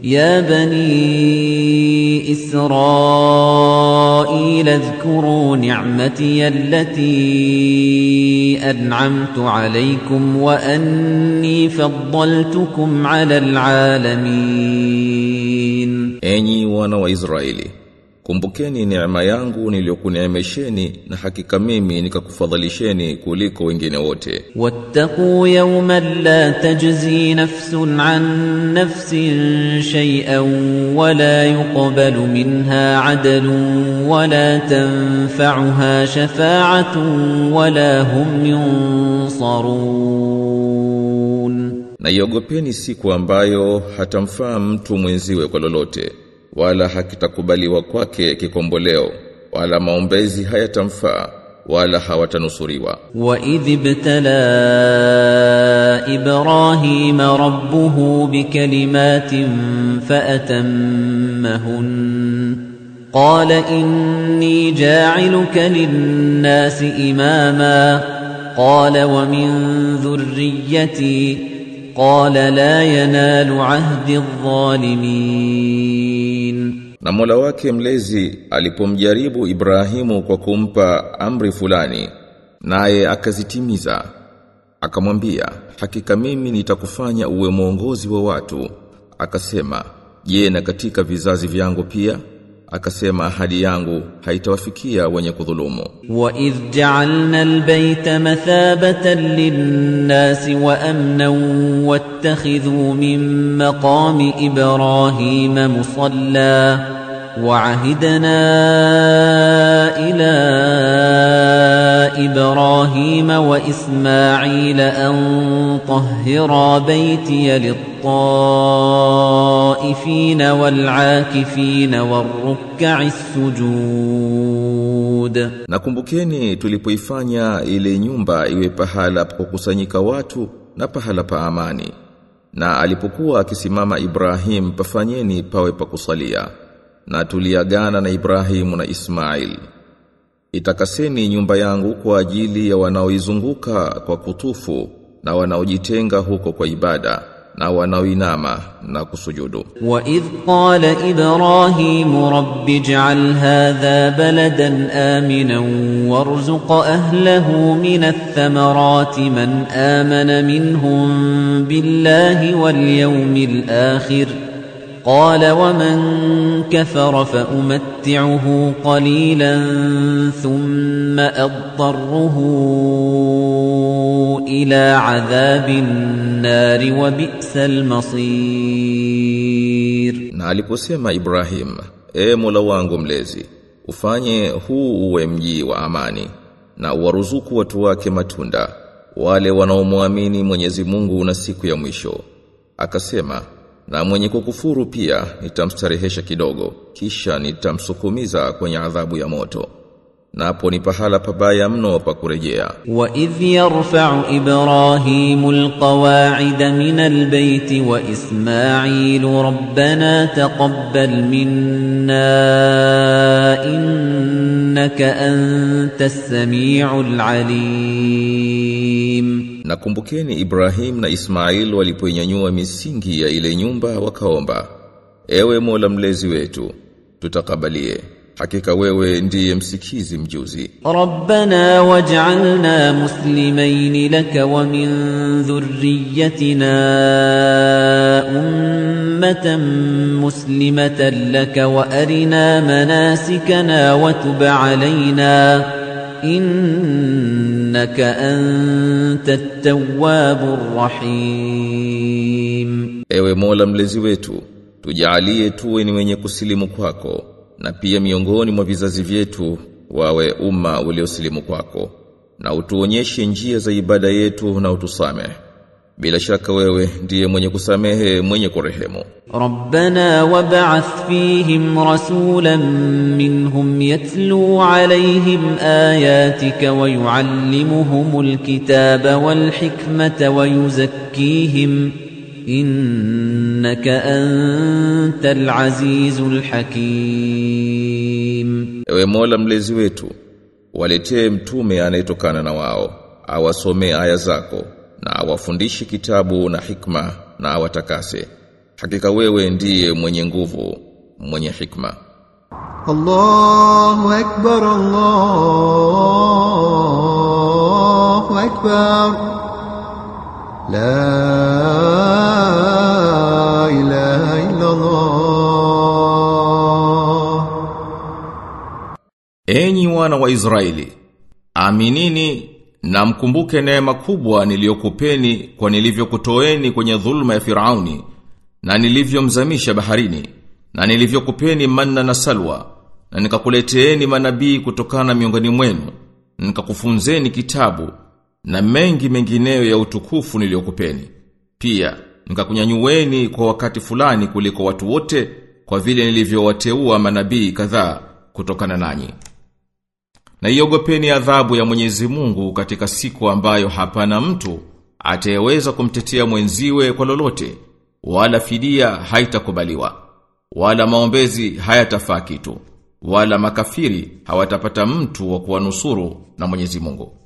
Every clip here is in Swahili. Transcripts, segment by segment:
يا بني إسرائيل اذكروا نعمتي التي أنعمت عليكم وأني فضلتكم على العالمين Enyi wana wa Israeli, kumbukeni neema yangu niliyokuneemesheni na hakika mimi nikakufadhalisheni kuliko wengine wote. واتقوا يوما لا تجزي نفس عن نفس شيئا ولا يقبل منها عدل ولا تنفعها شفاعة ولا هم ينصرون Na iogopeni siku ambayo hatamfaa mtu mwenziwe kwa lolote, wala hakitakubaliwa kwake kikomboleo, wala maombezi hayatamfaa, wala hawatanusuriwa. وإذ ابتلى إبراهيم ربه بكلمات فأتمهن قال إني جاعلك للناس إماما قال ومن ذريتي قال لا ينال عهد الظالمين Na Mola wake mlezi alipomjaribu Ibrahimu kwa kumpa amri fulani, naye akazitimiza, akamwambia, hakika mimi nitakufanya uwe mwongozi wa watu. Akasema, je, na katika vizazi vyangu pia? Akasema, ahadi yangu haitawafikia wenye kudhulumu. وإذ جعلنا البيت مثابة للناس وأمنا واتخذوا من مقام إبراهيم مصلى وعهدنا إلى إبراهيم وإسماعيل أن طهرا بيتي للطائفين والعاكفين والركع السجود Nakumbukeni tulipoifanya ile nyumba iwe pahala pa kukusanyika watu na pahala pa amani. Na alipokuwa akisimama Ibrahim pafanyeni pawe pa kusalia. Na tuliagana na Ibrahimu na Ismail. Itakaseni nyumba yangu kwa ajili ya wanaoizunguka kwa kutufu na wanaojitenga huko kwa ibada na wanaoinama na kusujudu. وإذ قال إبراهيم رب اجعل هذا بلدا آمنا وارزق أهله من الثمرات من آمن منهم بالله واليوم الآخر قال ومن كفر فأمتعه قليلا ثم أضطره إلى عذاب النار وبئس المصير Na aliposema Ibrahim, e Mola wangu mlezi, ufanye huu uwe mji wa amani na uwaruzuku watu wake matunda, wale wanaomwamini Mwenyezi Mungu na siku ya mwisho. Akasema, na mwenye kukufuru pia nitamstarehesha kidogo, kisha nitamsukumiza kwenye adhabu ya moto. Napo ni pahala pabaya mno pa kurejea. وإذ يرفع إبراهيم القواعد من البيت وإسماعيل ربنا تقبل منا إنك أنت السميع العليم Nakumbukeni Ibrahim na Ismail walipoinyanyua misingi ya ile nyumba wakaomba, Ewe Mola mlezi wetu, tutakabalie. Hakika wewe ndiye msikizi mjuzi. ربنا واجعلنا مسلمين لك ومن ذريتنا أمة مسلمة لك وأرنا مناسكنا وتب علينا إنك أنت التواب الرحيم Ewe Mola mlezi wetu, tujalie tuwe ni wenye kusilimu kwako, na pia miongoni mwa vizazi vyetu wawe umma uliosilimu kwako, na utuonyeshe njia za ibada yetu na utusamehe. Bila shaka wewe ndiye mwenye kusamehe, mwenye kurehemu. ربنا وابعث فيهم رسولا منهم يتلو عليهم آياتك ويعلمهم الكتاب والحكمة ويزكيهم إنك أنت العزيز الحكيم Ewe Mola mlezi wetu, waletee mtume anayetokana na wao, awasomee aya zako, na awafundishe kitabu na hikma, na awatakase. hakika wewe ndiye mwenye nguvu mwenye hikma الله أكبر الله أكبر لا إله إلا الله Enyi wana wa Israeli, aminini na mkumbuke neema kubwa niliyokupeni kwa nilivyokutoeni kwenye dhulma ya Firauni na nilivyomzamisha baharini na nilivyokupeni manna na salwa na nikakuleteeni manabii kutokana miongoni mwenu na nikakufunzeni kitabu na mengi mengineyo ya utukufu niliyokupeni. Pia nikakunyanyueni kwa wakati fulani kuliko watu wote kwa vile nilivyowateua manabii kadhaa kutokana nanyi. Na iogopeni adhabu ya Mwenyezi Mungu katika siku ambayo hapana mtu atayeweza kumtetea mwenziwe kwa lolote, wala fidia haitakubaliwa, wala maombezi hayatafaa kitu, wala makafiri hawatapata mtu wa kuwanusuru na Mwenyezi Mungu.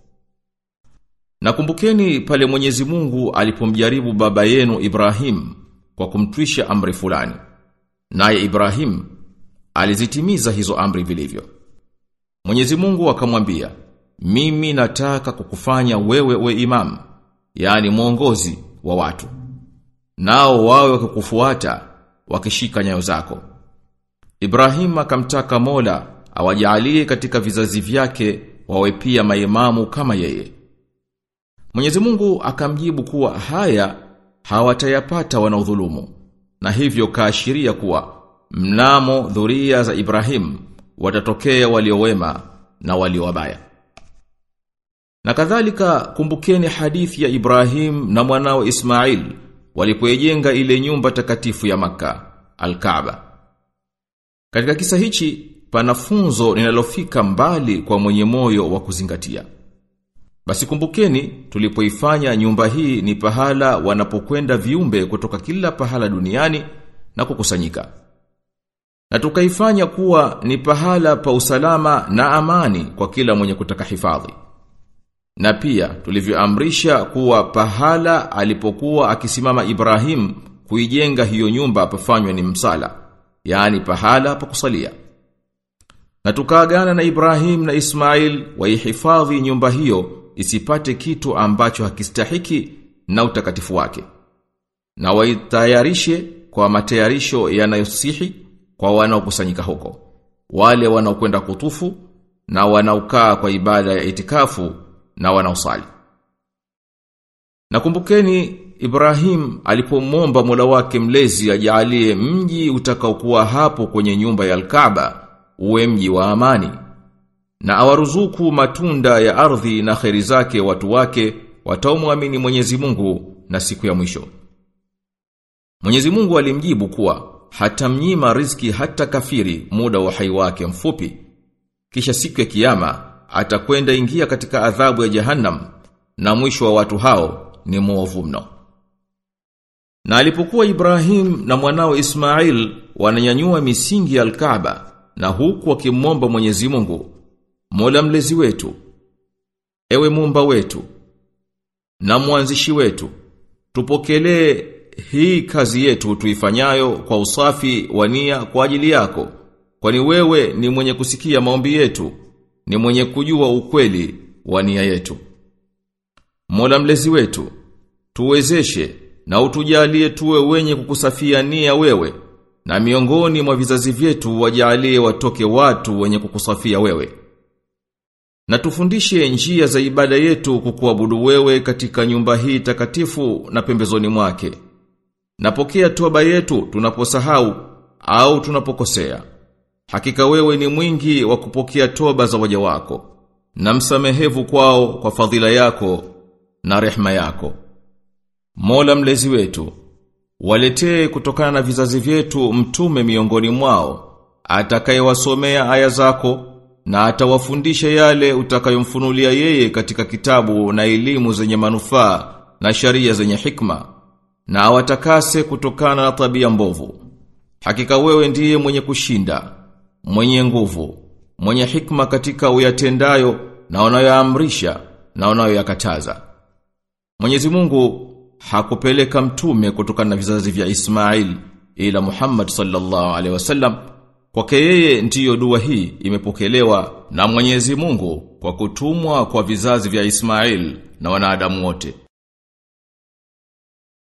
Nakumbukeni pale Mwenyezi Mungu alipomjaribu baba yenu Ibrahim kwa kumtwisha amri fulani. Naye Ibrahim alizitimiza hizo amri vilivyo. Mwenyezi Mungu akamwambia, "Mimi nataka kukufanya wewe we imam, yani mwongozi wa watu. Nao wawe wakikufuata wakishika nyayo zako." Ibrahim akamtaka Mola awajalie katika vizazi vyake wawe pia maimamu kama yeye. Mwenyezi Mungu akamjibu kuwa haya hawatayapata wanaodhulumu na hivyo kaashiria kuwa mnamo dhuria za Ibrahim watatokea waliowema na walio wabaya. Na kadhalika kumbukeni hadithi ya Ibrahim na mwanao Ismail walipojenga ile nyumba takatifu ya Makka, Al-Kaaba. Katika kisa hichi pana funzo linalofika mbali kwa mwenye moyo wa kuzingatia. Basi kumbukeni tulipoifanya nyumba hii ni pahala wanapokwenda viumbe kutoka kila pahala duniani na kukusanyika. Na tukaifanya kuwa ni pahala pa usalama na amani kwa kila mwenye kutaka hifadhi. Na pia tulivyoamrisha kuwa pahala alipokuwa akisimama Ibrahim kuijenga hiyo nyumba pafanywe ni msala, yani pahala pa kusalia. Na tukaagana na Ibrahim na Ismail waihifadhi nyumba hiyo isipate kitu ambacho hakistahiki na utakatifu wake. Na waitayarishe kwa matayarisho yanayosihi kwa wanaokusanyika huko. Wale wanaokwenda kutufu na wanaokaa kwa ibada ya itikafu na wanaosali. Nakumbukeni Ibrahim alipomwomba Mola wake mlezi ajalie mji utakaokuwa hapo kwenye nyumba ya Al-Kaaba uwe mji wa amani na awaruzuku matunda ya ardhi na kheri zake watu wake wataomwamini Mwenyezi Mungu na siku ya mwisho. Mwenyezi Mungu alimjibu kuwa hatamnyima riziki hata kafiri muda wa hai wake mfupi. Kisha siku ya kiyama atakwenda ingia katika adhabu ya Jahannam na mwisho wa watu hao ni mwovu mno. Na alipokuwa Ibrahim na mwanao Ismail wananyanyua misingi ya Al-Kaaba na huku wakimwomba Mwenyezi Mungu, Mola mlezi wetu, ewe muumba wetu na mwanzishi wetu, tupokelee hii kazi yetu tuifanyayo kwa usafi wa nia kwa ajili yako, kwani wewe ni mwenye kusikia maombi yetu, ni mwenye kujua ukweli wa nia yetu. Mola mlezi wetu, tuwezeshe na utujalie tuwe wenye kukusafia nia wewe, na miongoni mwa vizazi vyetu wajalie watoke watu wenye kukusafia wewe. Na tufundishe njia za ibada yetu kukuabudu wewe katika nyumba hii takatifu na pembezoni mwake. Napokea toba yetu tunaposahau au tunapokosea. Hakika wewe ni mwingi wa kupokea toba za waja wako na msamehevu kwao kwa fadhila yako na rehma yako. Mola mlezi wetu, waletee kutokana na vizazi vyetu mtume miongoni mwao, atakayewasomea aya zako na atawafundisha yale utakayomfunulia yeye katika kitabu na elimu zenye manufaa na sharia zenye hikma na awatakase kutokana na tabia mbovu. Hakika wewe ndiye mwenye kushinda, mwenye nguvu, mwenye hikma katika uyatendayo na unayoamrisha na unayoyakataza. Mwenyezi Mungu hakupeleka mtume kutokana na vizazi vya Ismail ila Muhammad sallallahu alaihi wasallam kwake yeye ndiyo dua hii imepokelewa na Mwenyezi Mungu kwa kutumwa kwa vizazi vya Ismail na wanadamu wote